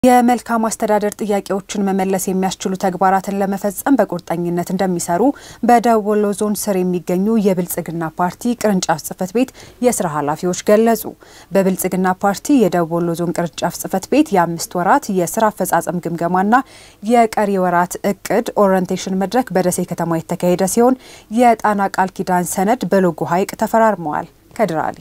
የመልካም አስተዳደር ጥያቄዎችን መመለስ የሚያስችሉ ተግባራትን ለመፈጸም በቁርጠኝነት እንደሚሰሩ በደቡብ ወሎ ዞን ስር የሚገኙ የብልጽግና ፓርቲ ቅርንጫፍ ጽህፈት ቤት የስራ ኃላፊዎች ገለጹ። በብልጽግና ፓርቲ የደቡብ ወሎ ዞን ቅርንጫፍ ጽህፈት ቤት የአምስት ወራት የስራ አፈጻጸም ግምገማና የቀሪ ወራት እቅድ ኦሪየንቴሽን መድረክ በደሴ ከተማ የተካሄደ ሲሆን የጣና ቃል ኪዳን ሰነድ በሎጎ ሐይቅ ተፈራርመዋል። ከድራሊ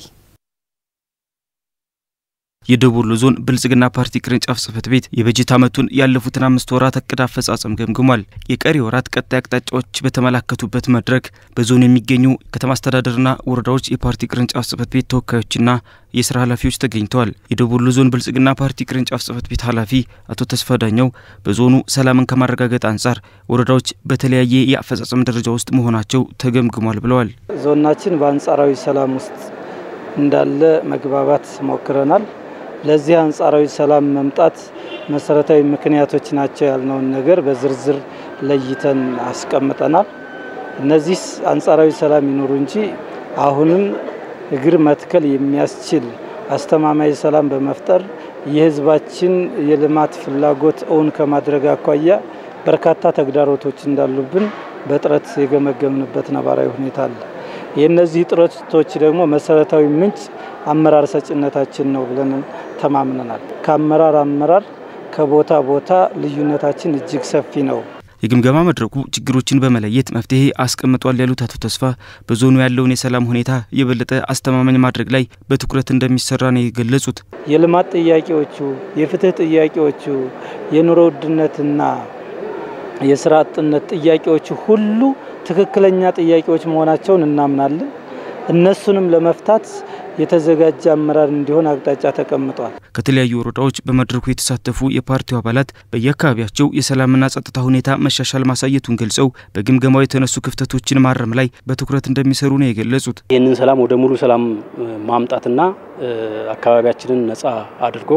የደቡብ ወሎ ዞን ብልጽግና ፓርቲ ቅርንጫፍ ጽህፈት ቤት የበጀት ዓመቱን ያለፉትን አምስት ወራት እቅድ አፈጻጸም ገምግሟል። የቀሪ ወራት ቀጣይ አቅጣጫዎች በተመላከቱበት መድረክ በዞኑ የሚገኙ ከተማ አስተዳደርና ወረዳዎች የፓርቲ ቅርንጫፍ ጽህፈት ቤት ተወካዮችና የስራ ኃላፊዎች ተገኝተዋል። የደቡብ ወሎ ዞን ብልጽግና ፓርቲ ቅርንጫፍ ጽህፈት ቤት ኃላፊ አቶ ተስፋ ዳኘው በዞኑ ሰላምን ከማረጋገጥ አንጻር ወረዳዎች በተለያየ የአፈጻጸም ደረጃ ውስጥ መሆናቸው ተገምግሟል ብለዋል። ዞናችን በአንጻራዊ ሰላም ውስጥ እንዳለ መግባባት ሞክረናል። ለዚህ አንጻራዊ ሰላም መምጣት መሰረታዊ ምክንያቶች ናቸው ያልነውን ነገር በዝርዝር ለይተን አስቀምጠናል። እነዚህ አንጻራዊ ሰላም ይኑሩ እንጂ አሁንም እግር መትከል የሚያስችል አስተማማኝ ሰላም በመፍጠር የሕዝባችን የልማት ፍላጎት እውን ከማድረግ አኳያ በርካታ ተግዳሮቶች እንዳሉብን በጥረት የገመገምንበት ነባራዊ ሁኔታ አለ። የእነዚህ ጥረቶች ደግሞ መሰረታዊ ምንጭ አመራር ሰጭነታችን ነው ብለን ተማምነናል። ከአመራር አመራር ከቦታ ቦታ ልዩነታችን እጅግ ሰፊ ነው። የግምገማ መድረኩ ችግሮችን በመለየት መፍትሄ አስቀምጧል ያሉት አቶ ተስፋ በዞኑ ያለውን የሰላም ሁኔታ የበለጠ አስተማማኝ ማድረግ ላይ በትኩረት እንደሚሰራ ነው የገለጹት። የልማት ጥያቄዎቹ፣ የፍትህ ጥያቄዎቹ፣ የኑሮ ውድነትና የስራ አጥነት ጥያቄዎቹ ሁሉ ትክክለኛ ጥያቄዎች መሆናቸውን እናምናለን። እነሱንም ለመፍታት የተዘጋጀ አመራር እንዲሆን አቅጣጫ ተቀምጧል። ከተለያዩ ወረዳዎች በመድረኩ የተሳተፉ የፓርቲው አባላት በየአካባቢያቸው የሰላምና ጸጥታ ሁኔታ መሻሻል ማሳየቱን ገልጸው በግምገማው የተነሱ ክፍተቶችን ማረም ላይ በትኩረት እንደሚሰሩ ነው የገለጹት። ይህንን ሰላም ወደ ሙሉ ሰላም ማምጣትና አካባቢያችንን ነጻ አድርጎ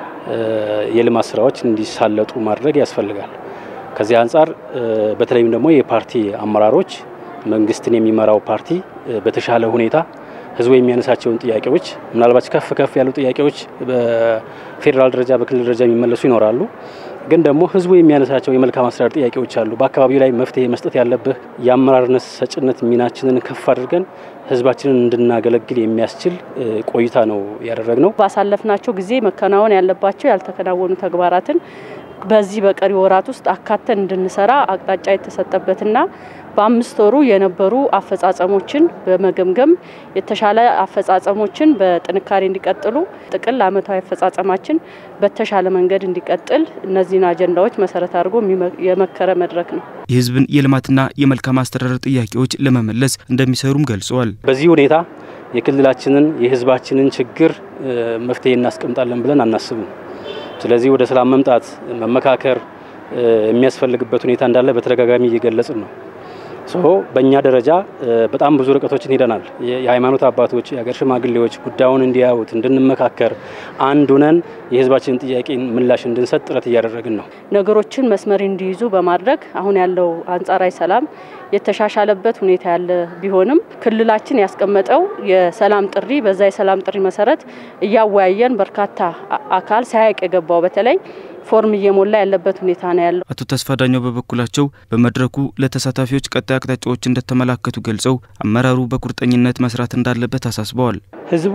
የልማት ስራዎች እንዲሳለጡ ማድረግ ያስፈልጋል። ከዚህ አንጻር በተለይም ደግሞ የፓርቲ አመራሮች መንግስትን የሚመራው ፓርቲ በተሻለ ሁኔታ ህዝቡ የሚያነሳቸውን ጥያቄዎች ምናልባት ከፍ ከፍ ያሉ ጥያቄዎች በፌዴራል ደረጃ በክልል ደረጃ የሚመለሱ ይኖራሉ። ግን ደግሞ ህዝቡ የሚያነሳቸው የመልካም አስተዳደር ጥያቄዎች አሉ። በአካባቢው ላይ መፍትሄ መስጠት ያለብህ የአመራርነት ሰጭነት ሚናችንን ከፍ አድርገን ህዝባችንን እንድናገለግል የሚያስችል ቆይታ ነው ያደረግነው። ባሳለፍናቸው ጊዜ መከናወን ያለባቸው ያልተከናወኑ ተግባራትን በዚህ በቀሪ ወራት ውስጥ አካተን እንድንሰራ አቅጣጫ የተሰጠበትና በአምስት ወሩ የነበሩ አፈጻጸሞችን በመገምገም የተሻለ አፈጻጸሞችን በጥንካሬ እንዲቀጥሉ ጥቅል ዓመታዊ አፈጻጸማችን በተሻለ መንገድ እንዲቀጥል እነዚህን አጀንዳዎች መሰረት አድርጎ የመከረ መድረክ ነው። የህዝብን የልማትና የመልካም አስተዳደር ጥያቄዎች ለመመለስ እንደሚሰሩም ገልጸዋል። በዚህ ሁኔታ የክልላችንን የህዝባችንን ችግር መፍትሄ እናስቀምጣለን ብለን አናስብም። ስለዚህ ወደ ሰላም መምጣት መመካከር የሚያስፈልግበት ሁኔታ እንዳለ በተደጋጋሚ እየገለጽን ነው። ሶ በእኛ ደረጃ በጣም ብዙ ርቀቶችን ሄደናል። የሃይማኖት አባቶች፣ የሀገር ሽማግሌዎች ጉዳዩን እንዲያዩት እንድንመካከር፣ አንድ ሁነን የህዝባችንን ጥያቄ ምላሽ እንድንሰጥ ጥረት እያደረግን ነው። ነገሮችን መስመር እንዲይዙ በማድረግ አሁን ያለው አንጻራዊ ሰላም የተሻሻለበት ሁኔታ ያለ ቢሆንም ክልላችን ያስቀመጠው የሰላም ጥሪ በዛ የሰላም ጥሪ መሰረት እያወያየን በርካታ አካል ሳያውቅ የገባው በተለይ ፎርም እየሞላ ያለበት ሁኔታ ነው ያለው። አቶ ተስፋ ዳኘው በበኩላቸው በመድረኩ ለተሳታፊዎች ቀጣይ አቅጣጫዎች እንደተመላከቱ ገልጸው አመራሩ በቁርጠኝነት መስራት እንዳለበት አሳስበዋል። ህዝቡ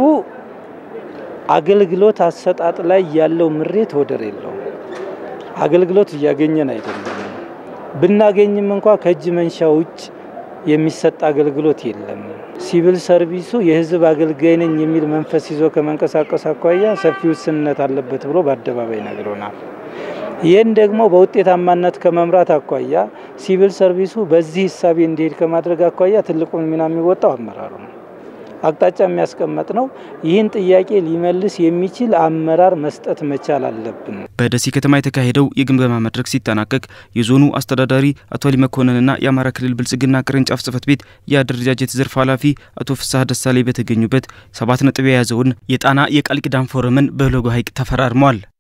አገልግሎት አሰጣጥ ላይ ያለው ምሬት ወደር የለውም። አገልግሎት እያገኘን አይደለም። ብናገኝም እንኳ ከእጅ መንሻ ውጭ የሚሰጥ አገልግሎት የለም። ሲቪል ሰርቪሱ የህዝብ አገልጋይ ነኝ የሚል መንፈስ ይዞ ከመንቀሳቀስ አኳያ ሰፊ ውስንነት አለበት ብሎ በአደባባይ ነግሮናል። ይህን ደግሞ በውጤታማነት ከመምራት አኳያ ሲቪል ሰርቪሱ በዚህ እሳቤ እንዲሄድ ከማድረግ አኳያ ትልቁን ሚና የሚወጣው አመራሩ ነው። አቅጣጫ የሚያስቀመጥ ነው። ይህን ጥያቄ ሊመልስ የሚችል አመራር መስጠት መቻል አለብን። በደሴ ከተማ የተካሄደው የግምገማ መድረክ ሲጠናቀቅ የዞኑ አስተዳዳሪ አቶ አሊ መኮንንና የአማራ ክልል ብልጽግና ቅርንጫፍ ጽህፈት ቤት የአደረጃጀት ዘርፍ ኃላፊ አቶ ፍስሐ ደሳሌ በተገኙበት ሰባት ነጥብ የያዘውን የጣና የቃል ኪዳን ፎረምን በሎጎ ሐይቅ ተፈራርመዋል።